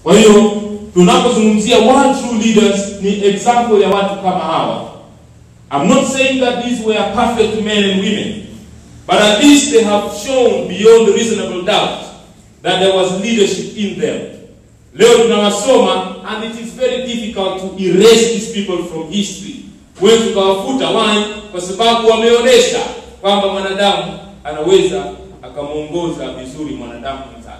Kwa hiyo tunapozungumzia one true leaders ni example ya watu kama hawa. I'm not saying that these were perfect men and women, but at least they have shown beyond reasonable doubt that there was leadership in them. Leo tunawasoma and it is very difficult to erase these people from history. Huwezi tukawafuta why? Kwa sababu wameonyesha kwamba mwanadamu anaweza akamwongoza vizuri mwanadamu mwenzake.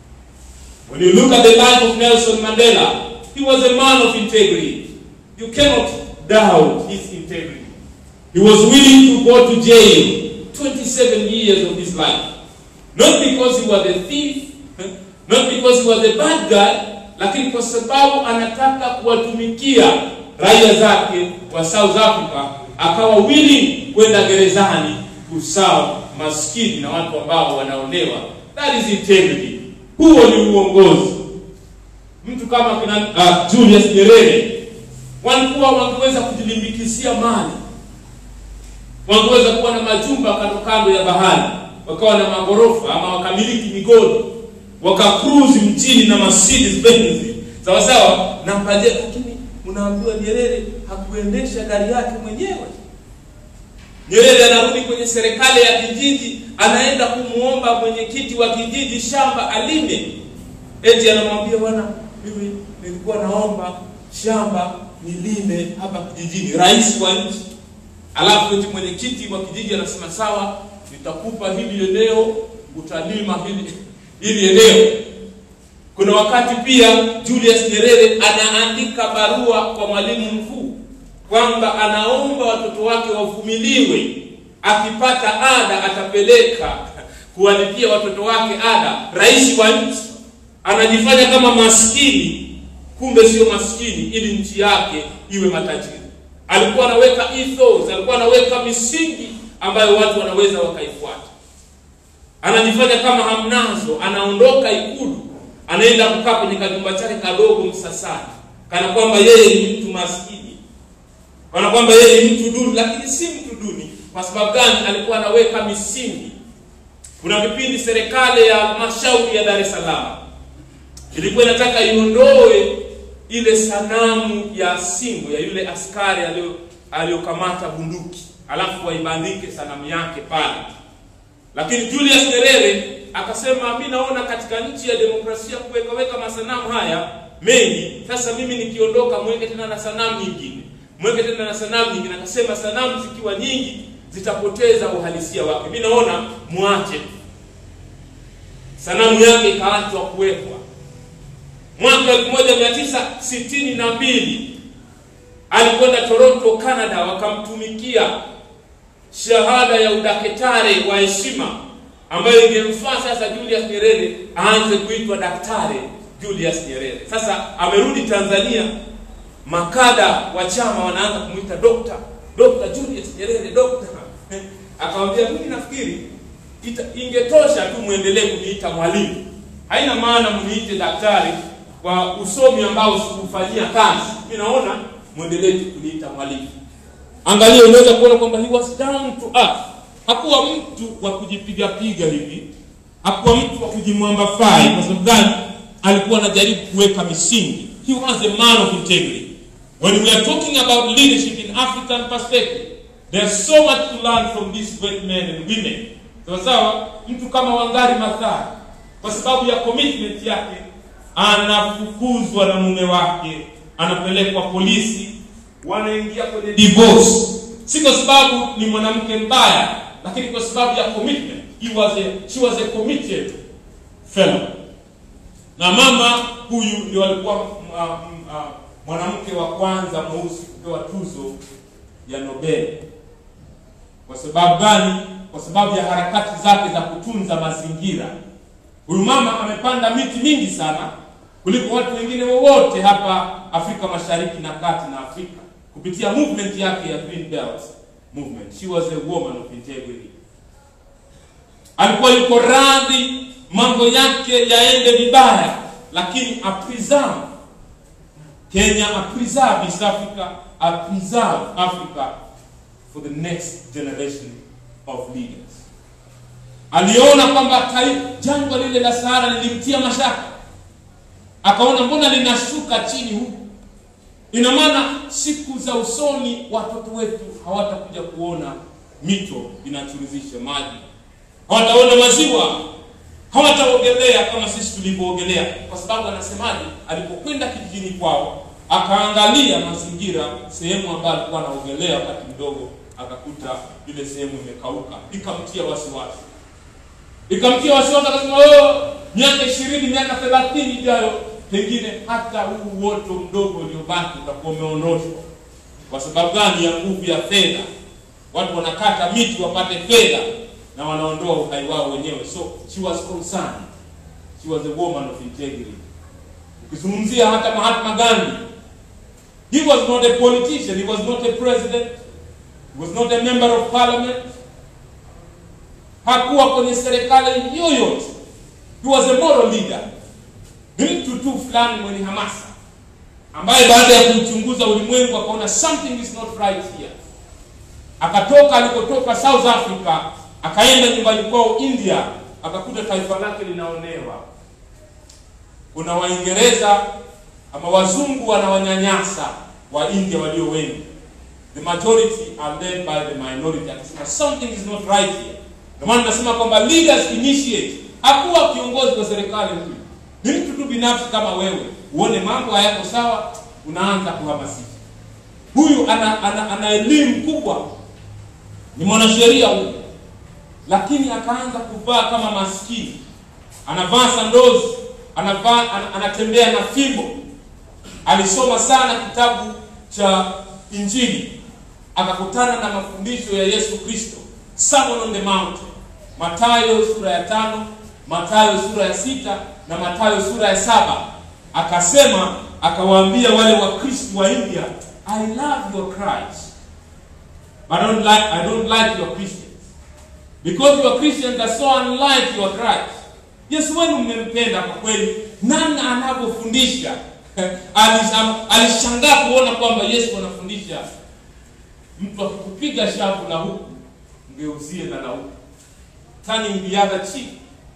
When you look at the life of Nelson Mandela, he was a man of integrity. You cannot doubt his integrity. He was willing to go to jail 27 years of his life. Not because he was a thief, not because he was a bad guy, lakini kwa sababu anataka kuwatumikia raia zake wa South Africa, akawa willing kwenda gerezani kusawa maskini na watu ambao wanaonewa. That is integrity. Huo ni uongozi. Mtu kama kina uh, Julius Nyerere walikuwa wangeweza kujilimbikisia mali, wangeweza kuwa na majumba kando kando ya bahari, wakawa na magorofa ama wakamiliki migodi, wakakruzi mjini na Mercedes Benz sawa sawa na paje, lakini unaambiwa Nyerere hakuendesha gari yake mwenyewe. Nyerere anarudi kwenye serikali ya kijiji, anaenda kumuomba mwenyekiti wa kijiji shamba alime. Eti anamwambia bwana, mimi nilikuwa naomba shamba nilime hapa kijijini, rais wa nchi. Alafu eti mwenyekiti wa kijiji anasema sawa, nitakupa hili eneo, utalima hili hili eneo. Kuna wakati pia Julius Nyerere anaandika barua kwa mwalimu mkuu kwamba anaomba watoto wake wavumiliwe, akipata ada atapeleka kuwalipia watoto wake ada. Rais wa nchi anajifanya kama maskini, kumbe sio maskini, ili nchi yake iwe matajiri. Alikuwa anaweka ethos, alikuwa anaweka misingi ambayo watu wanaweza wakaifuata. Anajifanya kama hamnazo, anaondoka Ikulu, anaenda kukaa kwenye kajumba chake kadogo Msasani, kana kwamba yeye ni mtu maskini kana kwamba yeye ni mtu duni, lakini si mtu duni. Kwa sababu gani? Alikuwa anaweka misingi. Kuna kipindi serikali ya halmashauri ya Dar es Salaam ilikuwa inataka iondoe ile sanamu ya Singo ya yule askari alio aliyokamata bunduki, alafu waibandike sanamu yake pale, lakini Julius Nyerere akasema, mi naona katika nchi ya demokrasia kuwekaweka masanamu haya mengi, sasa mimi nikiondoka mweke tena na sanamu nyingine mweke tena na sanamu nyingine. Akasema sanamu zikiwa nyingi zitapoteza uhalisia wake, mi naona mwache. Sanamu yake ikaachwa kuwekwa. Mwaka elfu moja mia tisa sitini na mbili alikwenda Toronto, Canada, wakamtumikia shahada ya udakitari wa heshima ambayo ingemfaa sasa Julius Nyerere aanze kuitwa Daktari Julius Nyerere. Sasa amerudi Tanzania, makada wa chama wanaanza kumwita dokta Dr. Julius Nyerere dokta. Akamwambia, mimi nafikiri ingetosha tu muendelee kuniita mwalimu, haina maana mniite daktari kwa usomi ambao sikufanyia kazi. Mimi naona muendelee tu kuniita mwalimu. Angalia, unaweza kuona kwamba he was down to earth. Hakuwa mtu wa kujipiga piga hivi, hakuwa mtu wa kujimwambafai. Kwa sababu gani? Alikuwa anajaribu kuweka misingi. He was a man of integrity. When we are talking about leadership in African perspective, there's so much to learn from these great men and women. Sawa sawa, mtu kama Wangari Maathai kwa sababu ya commitment yake anafukuzwa na mume wake, anapelekwa polisi, wanaingia kwenye divorce, si kwa sababu ni mwanamke mbaya, lakini kwa sababu ya commitment. He was a, she was a committed fellow. Na mama huyu ndio alikuwa uh, uh, mwanamke wa kwanza mweusi kupewa tuzo ya Nobel. Kwa sababu gani? Kwa sababu ya harakati zake za kutunza mazingira. Huyu mama amepanda miti mingi sana kuliko watu wengine wowote hapa Afrika Mashariki na Kati na Afrika kupitia movement yake ya Green Belt movement. She was a woman of integrity. Alikuwa yuko radhi mambo yake yaende vibaya, lakini apreserve Kenya, apreserve East Africa, apreserve Africa for the next generation of leaders. Aliona kwamba jangwa lile la Sahara lilimtia mashaka, akaona mbona linashuka chini huku ina maana siku za usoni watoto wetu hawatakuja kuona mito inachurizisha maji hawataona maziwa hawataogelea kama sisi tulivyoogelea kwa sababu anasemaje alipokwenda kijijini kwao akaangalia mazingira sehemu ambayo alikuwa anaogelea wakati mdogo akakuta ile sehemu imekauka ikamtia wasiwasi ikamtia wasiwasi akasema oh, miaka ishirini miaka thelathini ijayo pengine hata huu uoto mdogo uliobaki utakuwa umeondoshwa kwa sababu gani ya nguvu ya fedha watu wanakata miti wapate fedha na wanaondoa uhai wao wenyewe so she was concerned she was a woman of integrity ukizungumzia hata mahatma gandhi he was not a politician he was not a president he was not a member of parliament hakuwa kwenye serikali yoyote he was a moral leader ni mtu tu fulani mwenye hamasa ambaye baada ya kumchunguza ulimwengu akaona something is not right here akatoka alikotoka south africa akaenda nyumbani kwao india akakuta taifa lake linaonewa kuna waingereza ama wazungu wanawanyanyasa wa india walio wengi the majority are led by the minority akasema something is not right here ndio maana nasema kwamba leaders initiate hakuwa kiongozi wa serikali huyu ni mtu tu binafsi kama wewe uone mambo hayako sawa unaanza kuhamasisha huyu ana, ana, ana elimu kubwa ni mwanasheria huyu lakini akaanza kuvaa kama maskini anavaa sandozi anavaa an, anatembea na fimbo alisoma sana kitabu cha injili akakutana na mafundisho ya yesu kristo Sermon on the Mount matayo sura ya tano matayo sura ya sita na matayo sura ya saba akasema akawaambia wale wakristo wa india i love your christ but I don't like, I don't like your christians because your christians are so unlike your christ yesu wenu mmempenda kwa kweli namna anavyofundisha Alisham- alishangaa kuona kwamba yesu anafundisha mtu akikupiga shavu la huku mgeuzie na la huku turning the other cheek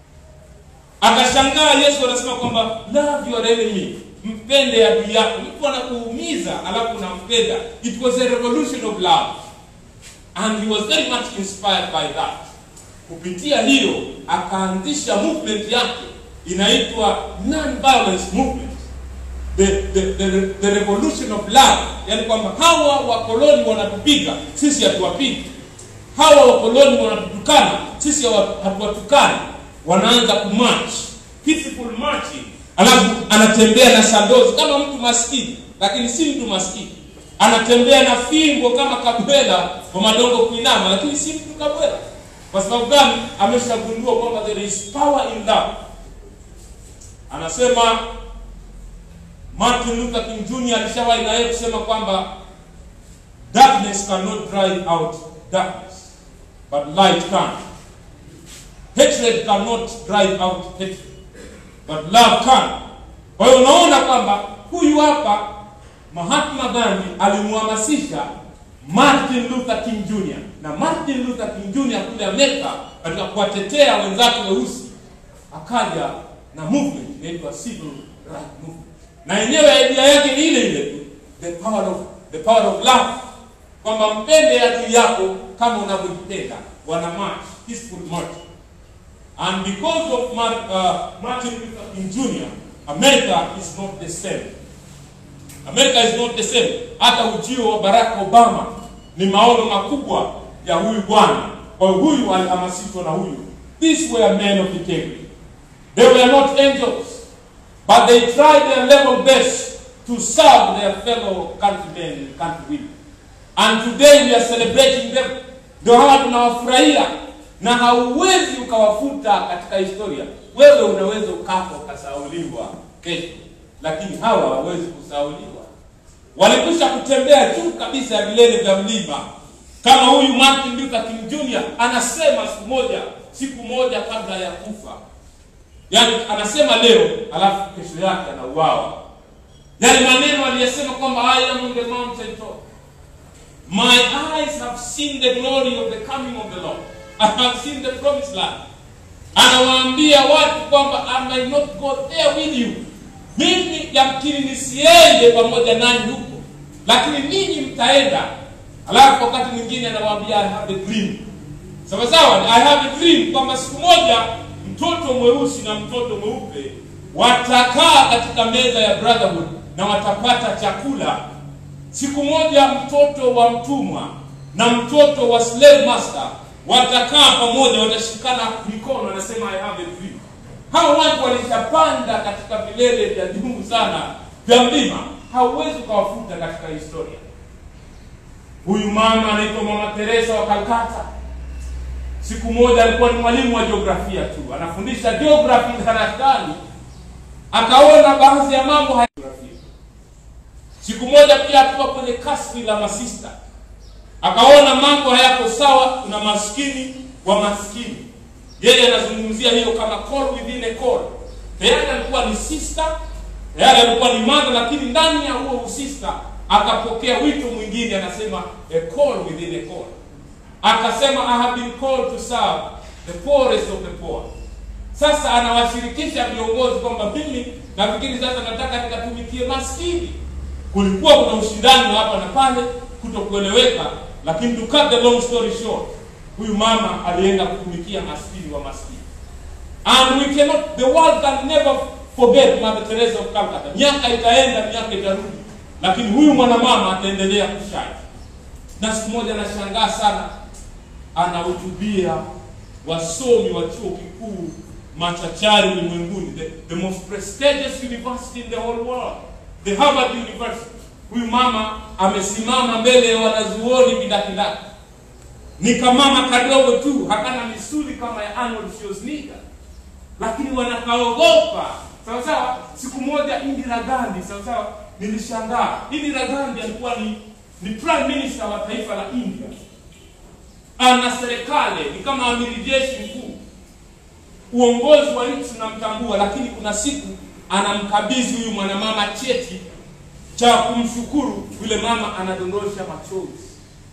akashangaa yesu anasema kwamba love your enemy mpende adui yako mtu anakuumiza alafu unampenda it was a revolution of love and he was very much inspired by that kupitia hiyo akaanzisha movement yake inaitwa non-violence movement the, the, the, the revolution of love yani kwamba hawa wakoloni wanatupiga sisi hatuwapigi hawa wakoloni wanatutukana sisi hawa- hatuwatukani wanaanza kumarch peaceful marching alafu anatembea na sandozi kama mtu maskini lakini si mtu maskini anatembea na fimbo kama kabwela kwa madongo kuinama lakini si mtu kabwela kwa sababu gani ameshagundua kwamba there is power in love anasema martin luther king jr alishawahi na yeye kusema kwamba darkness cannot drive out darkness but light can hatred cannot drive out hatred but love can kwa hiyo unaona kwamba huyu hapa mahatma gandhi alimhamasisha martin luther king jr na martin luther king jr kule amerika katika kuwatetea wenzake weusi akaja na movement inaitwa civil right movement na yenyewe idea yake ni ile ile tu the power of, the power of love kwamba mpende adui yako kama unavyojipenda wana march peaceful march and because of Mar, uh, martin luther king jr america is not the same america is not the same hata ujio wa barack obama ni maono makubwa ya huyu bwana kwa hiyo huyu alihamasishwa na huyu these were men of integrity they were not angels but they tried their level best to serve their fellow countrymen and countrywomen and today we are celebrating them ndio hawa tunawafurahia na hauwezi ukawafuta katika historia wewe unaweza ukafa ukasauliwa kesho lakini hawa hawawezi kusauliwa walikwisha kutembea juu kabisa ya vilele vya mlima kama huyu martin luther king jr anasema siku moja siku moja kabla ya kufa yaani anasema leo alafu kesho yake anauawa yale maneno aliyesema kwamba i am on the mountain top my eyes have seen the glory of the coming of the lord i have seen the promised land anawaambia watu kwamba i may not go there with you mimi yamkini nisiende pamoja nanyi huko lakini ninyi mtaenda alafu wakati mwingine anawaambia i have a dream sawa sawa i have a dream kwamba siku moja mtoto mweusi na mtoto mweupe watakaa katika meza ya brotherhood na watapata chakula siku moja mtoto wa mtumwa na mtoto wa slave master watakaa pamoja watashikana mikono wanasema i have a dream hao watu walishapanda katika vilele vya juu sana vya mlima hauwezi ukawafuta katika historia huyu mama anaitwa mama teresa wa kalkata siku moja alikuwa ni mwalimu wa jiografia tu anafundisha geography darasani akaona baadhi ya mambo haya siku moja pia akiwa kwenye kasri la masista akaona mambo hayako sawa kuna maskini wa maskini yeye anazungumzia hiyo kama call within a call tayari alikuwa ni sister tayari alikuwa ni mother lakini ndani ya huo usista akapokea wito mwingine anasema a call within a call akasema i have been called to serve the poorest of the poor sasa anawashirikisha viongozi kwamba mimi nafikiri sasa nataka nikatumikie maskini kulikuwa kuna ushindani wa hapa na pale kutokueleweka lakini to cut the long story short huyu mama alienda kutumikia maskini wa maskini and we cannot the world can never forget mother teresa of calcutta miaka itaenda miaka itarudi lakini huyu mwanamama ataendelea kushine na siku moja anashangaa sana anahutubia wasomi wa chuo kikuu machachari ulimwenguni the, the most prestigious university in the whole world the harvard university huyu mama amesimama mbele ya wanazuoni vidakidaki ni kamama kadogo tu hakana misuli kama ya arnold schwarzenegger lakini wanakaogopa sawa sawa siku moja indira gandhi sawa sawa nilishangaa indira gandhi alikuwa ni ni prime minister wa taifa la india ana serikali ni kama amiri jeshi mkuu uongozi wa nchi unamtambua lakini kuna siku anamkabidhi huyu mwanamama cheti cha kumshukuru yule mama anadondosha machozi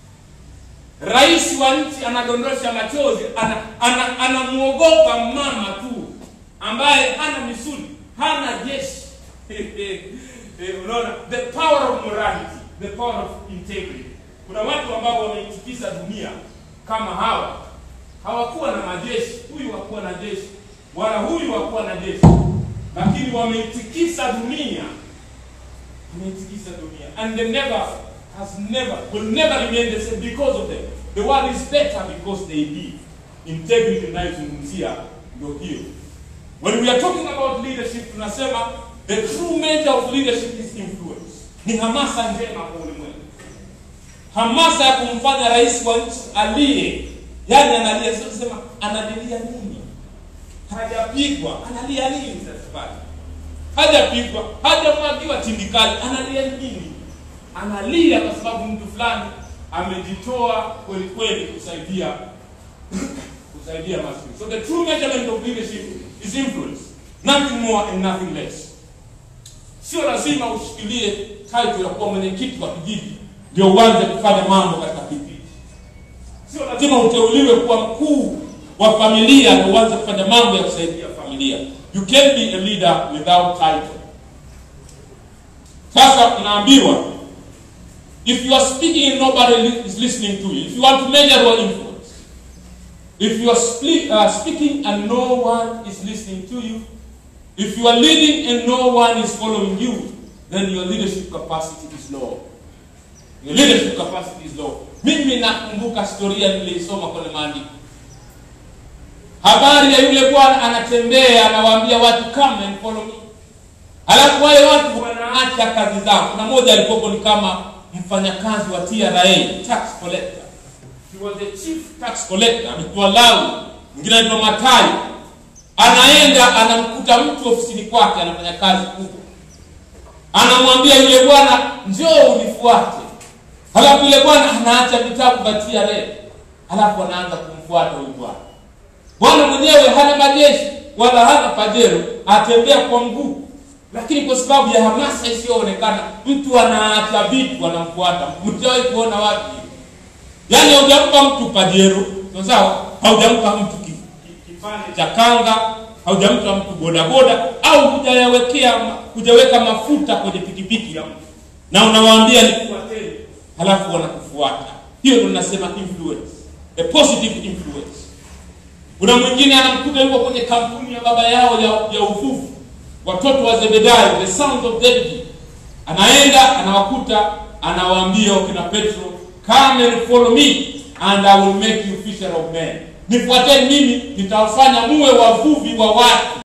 rais wa nchi anadondosha machozi anamwogopa ana, ana mama tu ambaye hana misuli hana jeshi unaona the power of morality the power of integrity kuna watu ambao wameitikisa dunia kama hawa hawakuwa na majeshi huyu hakuwa na jeshi wala huyu hakuwa na jeshi lakini wameitikisa dunia wameitikisa dunia and they never has never will never remain the same because of them the world is better because they live integrity inayozungumzia ndio hiyo when we are talking about leadership tunasema the true measure of leadership is influence ni hamasa njema kwa ulimwengu hamasa ya kumfanya rais wa nchi aliye yani analia sema analilia nini hajapigwa analia nini sasa pale hajapigwa hajamwagiwa tindikali analia nini analia kwa sababu mtu fulani amejitoa kweli kweli kusaidia kusaidia maskini so the true measurement of leadership is influence nothing more and nothing less sio lazima ushikilie title ya kuwa mwenyekiti wa kijiji ndio uanze kufanya mambo katika kijiji sio lazima uteuliwe kuwa mkuu wa familia ndio uanze kufanya mambo ya kusaidia familia you can be a leader without title sasa unaambiwa if you are speaking and nobody is listening to you if you want to measure your influence if you are spli- uh, speaking and no one is listening to you if you are leading and no one is following you then your leadership capacity is low your leadership capacity is low mimi nakumbuka historia niliisoma kwenye maandiko habari ya yule bwana anatembea anawaambia watu come and follow me halafu wale watu wanaacha kazi zao kuna mmoja alikuwepo ni kama mfanyakazi wa tra tax collector he was the chief tax collector amekuwa lawi mwingine anaitwa matayo anaenda anamkuta mtu ofisini kwake anafanya kazi kubwa anamwambia yule bwana njoo unifuate halafu yule bwana anaacha vitabu vya tra halafu anaanza kumfuata huyu bwana bwana mwenyewe hana majeshi wala hana pajero atembea kwa mguu lakini kwa sababu ya hamasa isiyoonekana mtu anaacha vitu anamfuata mtawahi kuona wapi yaani haujampa mtu pajero sawa haujampa mtu kipande cha kanga haujampa mtu bodaboda au hujayawekea hujaweka mafuta kwenye pikipiki ya mtu na unawaambia nifuateni halafu wanakufuata hiyo ndo nasema influence a positive influence kuna mwingine anamkuta yuko kwenye kampuni ya baba yao ya, ya uvuvi watoto wa zebedayo the sons of Zebedee anaenda anawakuta anawaambia wakina petro come and follow me and i will make you fisher of men nifuateni mimi nitawafanya muwe wavuvi wa watu